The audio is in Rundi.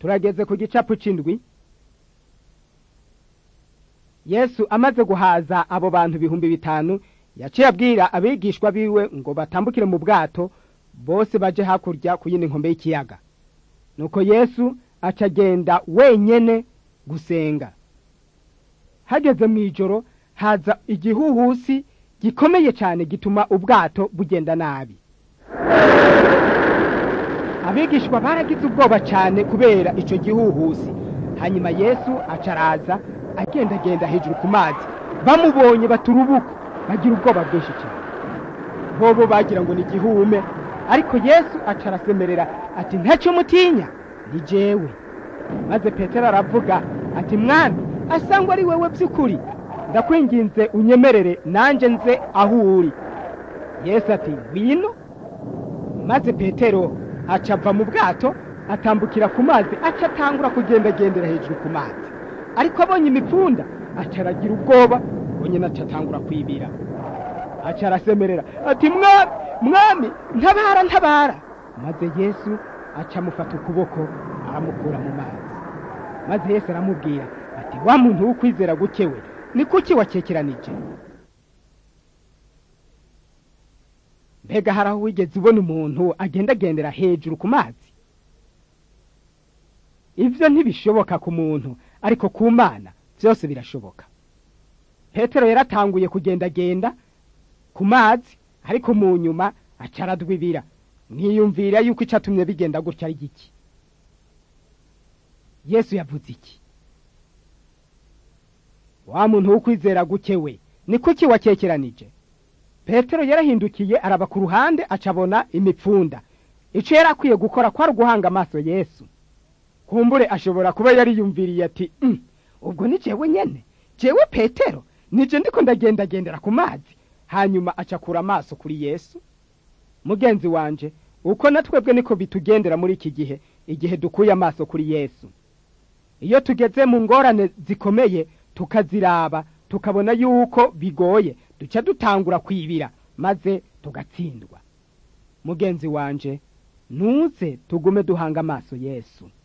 turageze ku gicapu c'indwi yesu amaze guhaza abo bantu ibihumbi bitanu yaciye abwira abigishwa biwe ngo batambukire mu bwato bose baje hakurya ku yindi nkombe y'ikiyaga nuko yesu aca agenda wenyene gusenga hageze mu ijoro haza igihuhusi gikomeye cyane gituma ubwato bugenda nabi abigishwa baragize ubwoba cyane kubera icyo gihuhusi hanyuma yesu aca araza agendagenda hejuru ku mazi bamubonye baturubuka bagira ubwoba bwinshi cyane bobo bagira ngo ni igihume ariko yesu aca arasemerera ati ntacyo mutinya ni jewe maze petero aravuga ati mwami asangwa ari wewe by'ukuri ndakwinginze unyemerere nanjye nze aho uri yesu ati ngwino maze petero aca ava mu bwato atambukira ku mazi aca atangura kugendagendera hejuru ku mazi ariko abonye imipfunda aca aragira ubwoba nyine aca atangura kwibira aca arasemerera ati mwami mwami ntabara ntabara maze yesu aca amufata ukuboko aramukura mu mazi maze yesu aramubwira ati wa muntu w'ukwizera gukewe ni kuki wakekeranije mbega hari aho wigeze ubona umuntu agendagendera hejuru ku mazi ibyo ntibishoboka ku muntu ariko ku mana byose birashoboka petero yaratanguye kugendagenda ku mazi ariko mu nyuma aca aradwibira mwiyumvira yuko icatumye bigenda gutya ari giki yesu yavuze iki wa muntu w'ukwizera gukewe ni kuki wakekeranije petero yarahindukiye araba ku ruhande acabona imipfunda icyo yari akwiye gukora kwari uguhanga amaso yesu kumbure ashobora kuba yariyumviriye ati ubwo ni jewe nyene jewe petero nije ndiko ndagendagendera ku mazi hanyuma acakura amaso kuri yesu mugenzi wanje uko natwebwe niko bitugendera muri iki gihe igihe dukuye amaso kuri yesu iyo tugeze mu ngorane zikomeye tukaziraba tukabona yuko bigoye duca dutangura kwibira maze tugatsindwa mugenzi wanje ntuze tugume duhanga amaso yesu